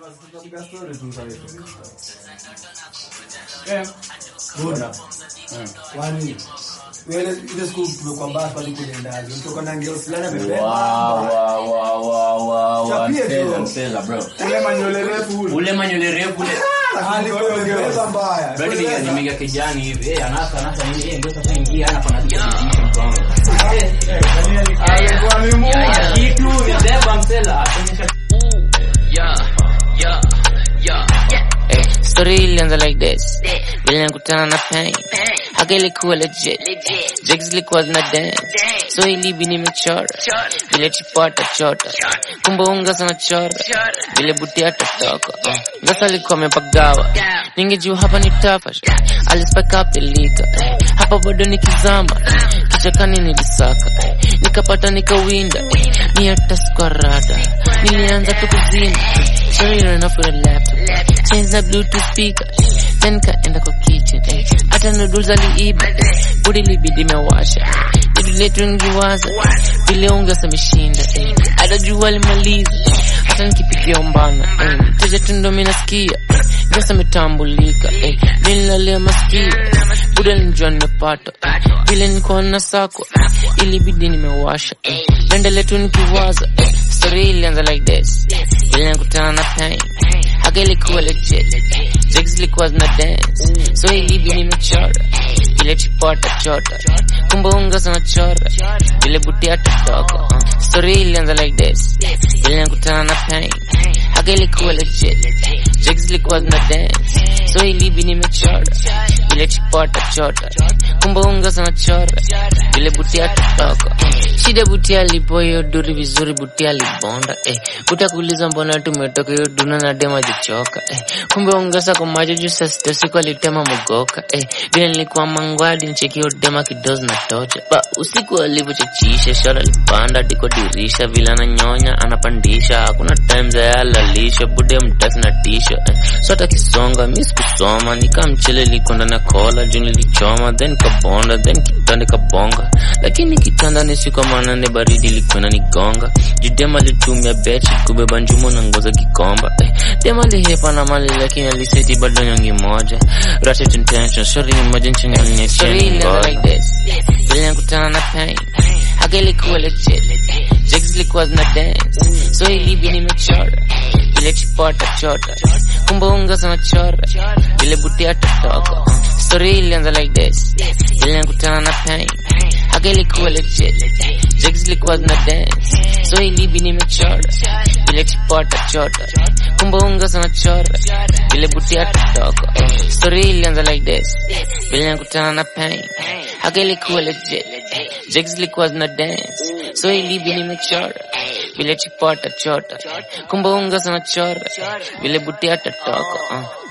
Tunapiga story tu sasa hivi. Eh, Buda. eh. Kwani wewe ile siku tumekuwa mbaya pale kwenye ndazi. Mtoka na ngeo fulani Wow, amebeba. wow, wow, wow, wow, wow. Chapie Msela, tu. msela, bro. Ule manyole refu ule. ule manyole refu ule Alikuwa amebeba mbaya. Bado niga nimiga kijani hivi eh anasa anasa nini eh ndio sasa ingia hapa na kitu mtu wangu Alikuwa ni Mungu. haya kitu ni deba msela onyesha Eh, story ilianza like this vile nakutana na pain haka ilikuwa legit jigs ilikuwa zina dance so ilibi nimechora vile chipota chota kumbe unga sana chora vile buti atatoka uh. ngasa alikuwa amepagawa ningejua hapa ni tafash alispike up the liquor eh. hapa bado nikizama kichakani nilisaka eh. nikapata nikawinda eh. ni hata squarada nilianza tu kuzima Sorry, you're enough with a laptop. Change the Bluetooth speaker. Then kaenda kwa kitchen. eh. Hata noodles aliiba. eh. Budi libidi mewasha. Ili letu ngiwaza. Vile ungesa mishinda. eh. Hata jua limaliza. Hata nikipigia umbana. eh. Teja tu ndo mimi nasikia. eh. Ngesa metambulika. eh. Nililalia masikio. Buda nilijua nimepata. eh. Vile nilikuwa na sako. Ilibidi nimewasha. eh. Nenda letu nikiwaza. eh. Story ilianza like this. Vile nakutana na pain. Haka ilikuwa legit. Jigs ilikuwa zina dance. So ilibi nimechora. Vile chipota chota. Kumbe unga sana chora. Vile buti atatoka. Uh. Story ilianza like this. Vile nakutana na pain. Haka ilikuwa legit. Jigs ilikuwa zina dance. So ilibi nimechora. Vile chipota chota. Kumbe unga sana chora. Vile buti atatoka. Uh. Shida buti alipo hiyo duri vizuri buti alibonda. Eh. Buti kuuliza mbona tumetoka hiyo duna na dema jichoka. Eh. Kumbe ongeza kwa macho juu saa sita usiku alitema mogoka. Eh. Vile nilikuwa mangwadi nicheki hiyo dema kidozi na tocha. Ba usiku alivyochachisha shara alipanda diko dirisha vile ananyonya anapandisha hakuna time za yalalisha bude mtasi na tisha. Eh. So hata kisonga mi sikusoma nikamchele likwenda na kola juu nilichoma then kabonda then kitanda kabonga lakini kitanda ni siku manane baridi likwenda nigonga judema litumia bechi kubeba njumo na ngoza kikomba eh, dema lihepa na mali lakini aliseti bado nyongi moja ratchet intention shori ni moja nchini aliniacheni ngoja vile nakutana na pain haka ilikuwa legit jigs ilikuwa zina dance so ilibi nimechora vile chipota chota kumbe unga sana chora vile buti atatoka uh. story ilianza like this vile nakutana na pain haka ilikuwa legit jigs ilikuwa zina dance so ilibi nimechora vile chipota chota kumbe unga sana chora vile buti atatoka uh. story ilianza like this vile nakutana na pain haka ilikuwa legit jigs ilikuwa zina dance so ilibi nimechora vile chipota chota kumbe unga sana chora vile buti atatoka uh.